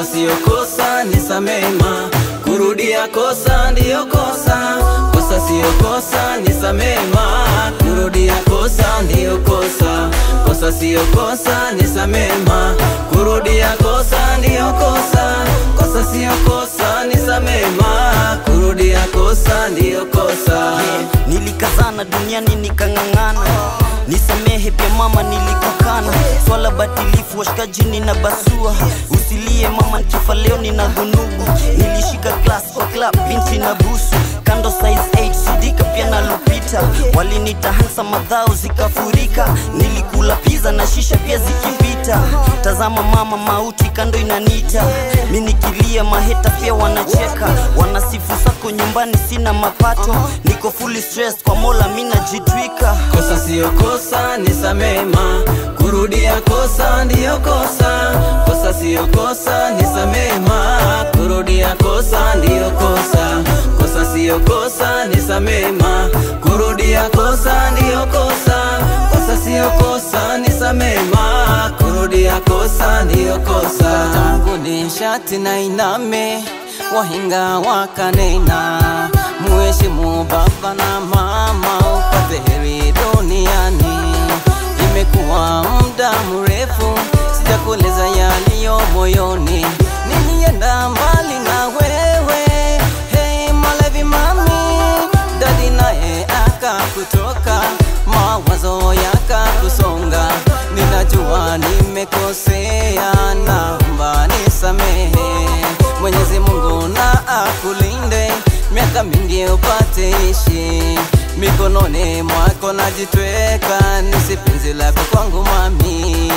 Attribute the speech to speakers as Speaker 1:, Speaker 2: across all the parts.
Speaker 1: Kosa siyo kosa, nisamema. Kurudia kosa ndiyo kosa. Kosa siyo kosa, nisamema. Kurudia kosa ndiyo kosa. Kosa siyo kosa, nisamema. Kurudia kosa ndiyo kosa. Kosa siyo kosa, nisamema. Kurudia kosa ndiyo kosa.
Speaker 2: Nilikazana duniani nikang'ang'ana, nisamehe pia mama, nilikukana. Swala batilifu washikaji nina basua, usilie mama, nikifa leo nina dhunubu. Nilishika class kwa club, binti na busu kando size 8 sidika pia na Lupita, walinita hansa madhao zikafurika. Nilikula pizza na shisha pia zikipita. Tazama mama, mauti kando inanita, mi nikilia maheta pia wanacheka, wanasifu sako nyumbani, sina mapato, niko fully stressed kwa Mola, mi najitwika.
Speaker 1: Kosa siyo kosa, nisamema. Kurudia kosa ndiyo kosa. Kosa siyo kosa, nisamema. Kurudia kosa ndiyo kosa. Kosa siyo kosa, nisamema. Kurudia kosa ndiyo kosa. Kosa siyo kosa, nisamema. Kurudia kosa ndiyo kosa. Tanguni shati na iname, wahinga wakanena, muheshimu baba na mama, upate heri duniani. Imekuwa muda mrefu sijakueleza yaliyo moyoni, nilienda mbali na wewe. Hey Malevi mami, dadi naye akakutoka, mawazo yakakusonga. Ninajua nimekosea, naomba nisamehe. Mwenyezi Mungu na akulinde, miaka mingi upate ishi mikononi mwako najitweka, nisi penzi lako kwangu mami,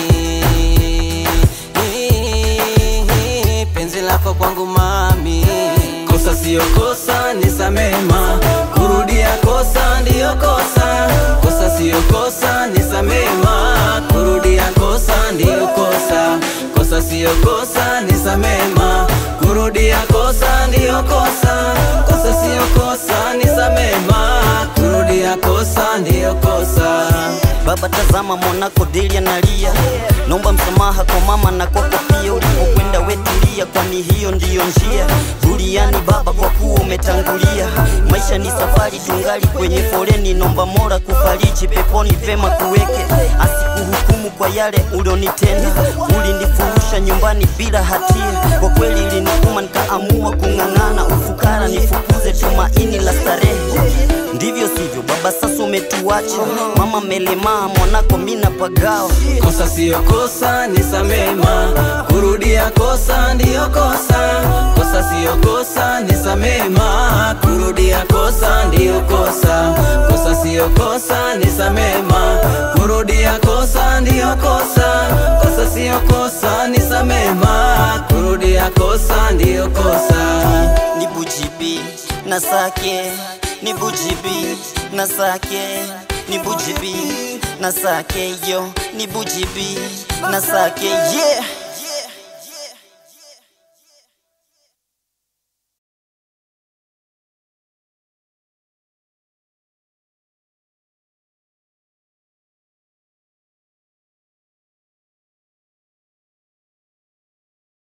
Speaker 1: penzi lako kwangu mami. Kosa siyo kosa, nisamema. Kurudia kosa ndiyo kosa. Kosa siyo kosa, nisamema. Kurudia kosa ndiyo kosa. Kosa siyo kosa, nisamema. Kurudia kosa ndiyo kosa. Kosa siyo kosa, nisamema. Kurudia kosa ndiyo kosa.
Speaker 2: Baba tazama mwanako Delia analia, naomba msamaha kwa mama na kwako pia. Ulipokwenda wetulia, kwani hiyo ndiyo njia duniani baba, kwa kuwa umetangulia. Maisha ni safari, tungali kwenye foleni, nomba Mola kufariji peponi pema kuweke, asikuhukumu kwa yale ulionitenda. Ulinifurusha nyumbani bila hatia, kwa kweli ilinituma nikaamua kung'ang'ana. Ufukara nifukuze tumaini la starehe, ndivyo sivyo baba, sasa umetuacha. Mama melemaa, mwanako mina pagawa.
Speaker 1: Kosa siyo kosa, nisamema. Kurudia kosa ndiyo kosa. Kosa siyo kosa, nisamema. Kurudia kosa ndiyo kosa. Kosa siyo kosa, nisamema. Kurudia kosa ndiyo kosa. Kosa siyo kosa, nisamema. Kurudia kosa ndiyo kosa.
Speaker 2: ni bujibi na sake ni bujibi na sake ni bujibi na sake yo ni bujibi na sake yeah